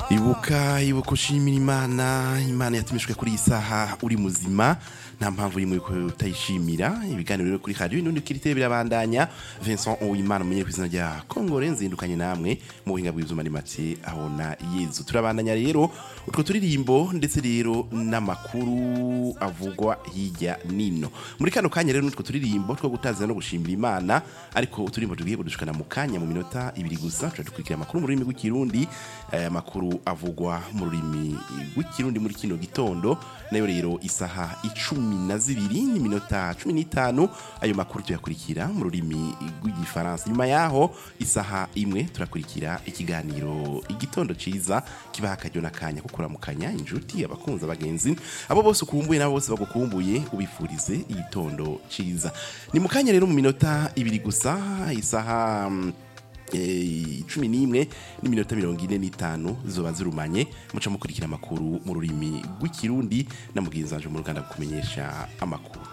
ibuka ibuka ushimira imana imana yatumishwe kuri iyi saha uri muzima nta mpamvu rimwe ko utayishimira ibiganiro rero kuri radio inundi kirite birabandanya Vincent Uwimana umenye ku izina rya Kongore nzindukanye namwe mu buhinga bw'ivyuma ni make abona Yezu turabandanya rero utwo turirimbo ndetse rero n'amakuru avugwa hirya nino muri kano kanya rero n'utwo turirimbo two gutazira no gushimira imana ariko uturimbo tugiye kudushikana mu kanya mu minota ibiri gusa tuca dukurikira amakuru mu rurimi rw'ikirundi aya makuru avugwa mu rurimi rw'ikirundi muri kino gitondo nayo rero isaha icumi na zibiri n'iminota cumi n'itanu ayo makuru tuyakurikira mu rurimi rw'igifaransa nyuma yaho isaha imwe turakurikira ikiganiro igitondo ciza kibaha akaryo n'akanya ko kuramukanya inshuti abakunzi abagenzi abo bose ukumbuye n'abo bose bagukumbuye ubifurize igitondo ciza ni mu kanya rero mu minota ibiri gusa isaha mm, eh, cumi n'imwe n'iminota mirongo ine n'itanu zoba zirumanye muca mukurikira amakuru mu rurimi rw'ikirundi na mugenzi wanje mu ruganda kumenyesha amakuru